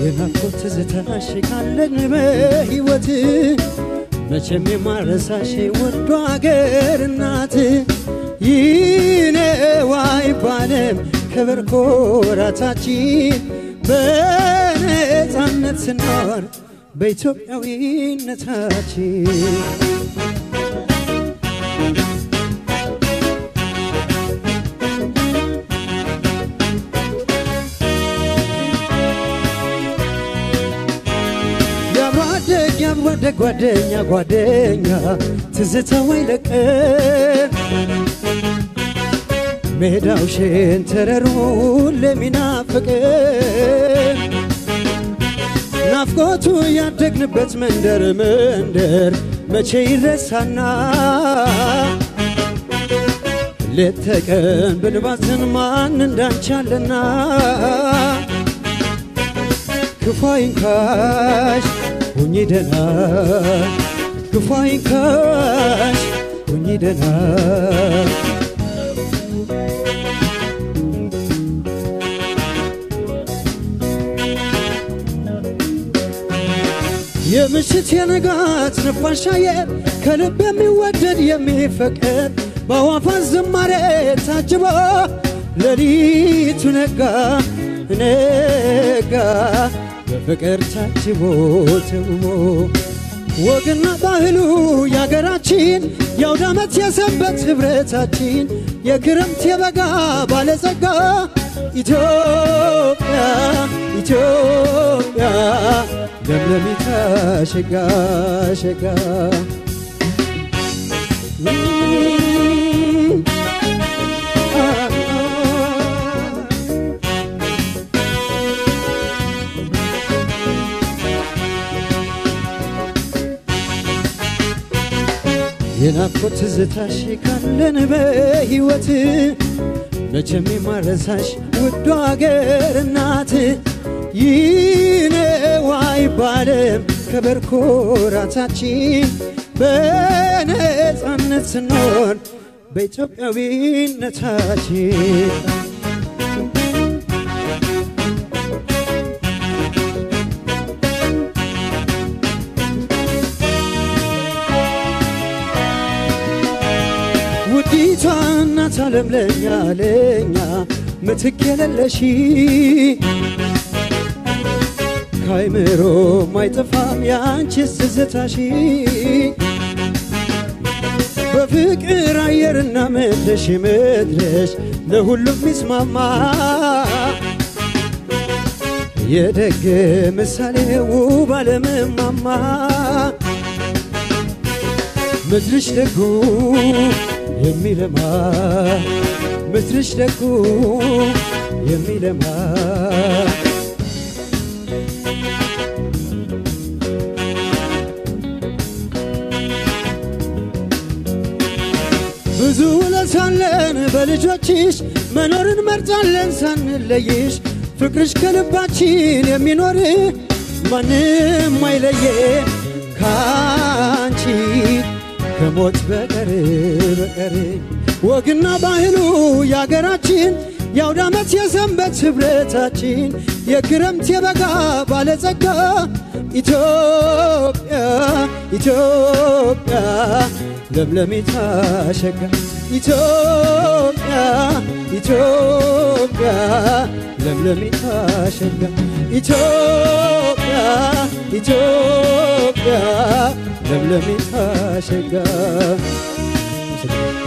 የናፍቆት ትዝታሽ ካለን በሕይወት መቼም የማረሳሽ ወዶ አገር እናት ይነዋ አይባልም ክብር ኮራታችን በነፃነት ስኖር በኢትዮጵያዊነታችን የአብሮ አደግ የአብሮ አደግ ጓደኛ ጓደኛ ትዝታው አይለቀን ሜዳው ሸንተረሩ ለሚናፍቅን ናፍቆቱ ያደግንበት መንደር መንደር መቼ ይረሳና ሌት ተቀን ብንባዝን ማን እንዳንቻለና ክፉ አይንካሽ ሁኚ ደና ክፉ አይንካሽ ሁኚ ደና የምሽት የንጋት ነፋሻ አየር ከልብ የሚወደድ የሚፈቀድ በአዋፋት ዝማሬ ታጅቦ ሌሊቱ ነጋ ነጋ በፍቅር ታጅቦ ተውቦ ወግና ባህሉ የአገራችን የአውደ ዓመት የሰንበት ኅብረታችን የክረምት የበጋ ባለጸጋ ኢትዮጵያ ኢትዮጵያ ለምለሚታ ሸጋ ሸጋ የናፍቆት ትዝታሽ ካለን በሕይወት መቼም የማረሳሽ ውዱ አገር እናት ይነዋ አይባልም ክብር ኩራታችን በነፃነት ስኖር በኢትዮጵያዊነታችን ውዲቷ እናት ዓለም ለኛ ለኛ ምትክ የሌለሽ ካይምሮ ማይጠፋም ያንቺስ ትዝታሽ በፍቅር አየርና ምድርሽ ምድርሽ ለሁሉም ሚስማማ የደግ ምሳሌ ውብ ዓለምማማ ምድርሽ ደጉ የሚለማ ምድርሽ ደጉ የሚለማ ብዙ ውለታለን በልጆችሽ መኖርን መርጫለን ሳንለይሽ ፍቅርሽ ከልባችን የሚኖር ማንም አይለየ ካንቺ ከሞት በቀር በቀር ወግና ባህሉ የአገራችን የአውደ ዓመት የሰንበት ኅብረታችን የክረምት የበጋ ባለጸጋ ኢትዮጵያ ኢትዮጵያ ለምለሚታ ሸጋ ኢትዮጵያ ኢትዮጵያ ለምለሚታ ሸጋ ኢትዮጵያ ኢትዮጵያ ለምለሚታ ሸጋ